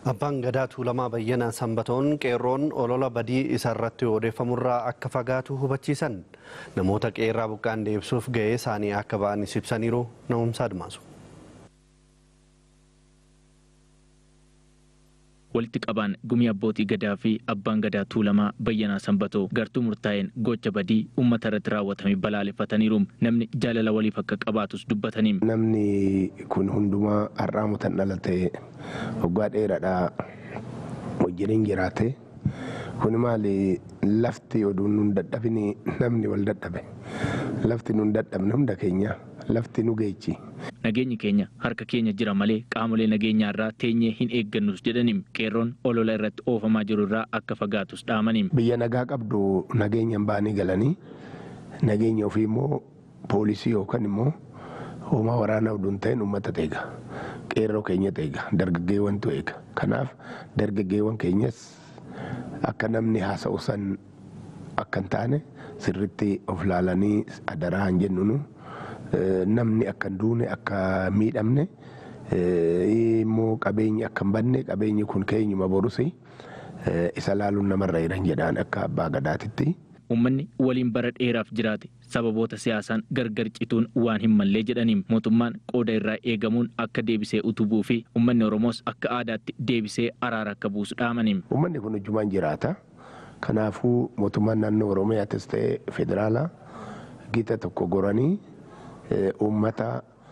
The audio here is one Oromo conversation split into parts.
Abbaan gadaa tuulamaa bayyanaa sanbatoon qeerroon olola badii isarratti odeeffamurraa akka fagaatu hubachiisan namoota qeerraa buqqaan deebisuuf ga'ee isaanii akka ba'anis ibsaniiru na'umsaa admaasu. walitti qabaan gumii abbootii gadaa fi abbaan gadaa tuulamaa bayyanaa sanbatoo gartuu murtaa'een gocha badii uummata irratti raawwatame balaaleffataniiru namni jaalala waliif akka qabaatus dubbataniim. Namni kun hundumaa har'aa mutan dhalate waggaa dheeraadhaa wajjiniin jiraate kun maali lafti oduun nun dadhabini namni wal dadhabe lafti nun dadhabne hunda keenya lafti nu geechi. Nageenyi keenya harka keenya jira malee qaamolee nageenyaa irraa teenyee hin eeggannus jedhaniim qeerroon olola irratti oofamaa jiru irraa akka fagaatus dhaamaniim. Biyya nagaa qabdu nageenyaan baanii galanii nageenya ofii immoo poolisii yookaan immoo hoomaa waraanaa oduun ta'in uummata eega. Qeerroo keenya eega. Dargaggeewwantu eega. Kanaaf dargaggeewwan keenyas akka namni haasa'u san akka hin taane sirritti of laalanii adaraa hin jennunu. namni akka hin duune akka miidhamne immoo qabeenyi akka hin banne qabeenyi kun keenyuma borusi isa laaluun namarra jiran jedhaan akka abbaa gadaatitti. Uummanni waliin bara dheeraaf jiraate sababoota siyaasaan gargar cituun waan hin mallee jedhaniin mootummaan qooda irraa eegamuun akka deebisee utubuu fi uummanni Oromoos akka aadaatti deebisee araara akka buusu dhaamaniin. Uummanni kun ujjumaan jiraata. Kanaafuu mootummaan naannoo Oromiyaattis ta'ee federaalaa gita tokko goranii uummata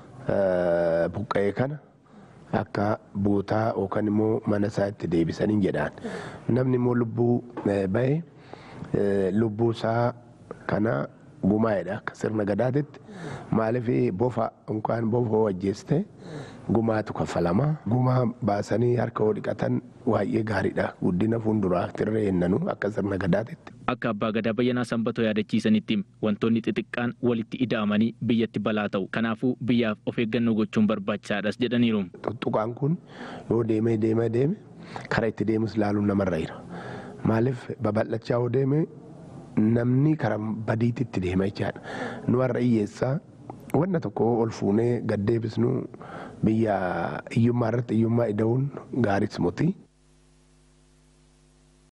buqqa'ee kana akka buutaa yookaan immoo mana isaa itti deebisanii jedhaan. Namni immoo lubbuu bahe lubbuu isaa kana gumaa'edha akka sirna gadaatitti maaliif bofa yookaan bofa wajjeeste gumaatu kaffalama. Gumaa baasanii harka hoo dhiqatan baay'ee gaariidha. Guddina fuulduraa tirree ennanu akka sirna gadaatitti. Akka abbaa gadaa bayyanaa sanbatoo yaadachiisanitti wantoonni xixiqqaan walitti ida'amanii biyyatti balaa ta'u. Kanaafuu biyyaaf of eeggannoo gochuun barbaachisaadhas jedhaniiru. Tuttuqaan kun yoo deemee deemee deeme karaa itti deemus laaluun namarra jira. Maaliif babal'achaa yoo deeme namni karaa badiitti itti deema jechaadha. Nu har'a hiyyeessaa wanna tokko ol fuunee gad deebisnu biyya hiyyummaa irratti hiyyummaa ida'uun gaaris muti.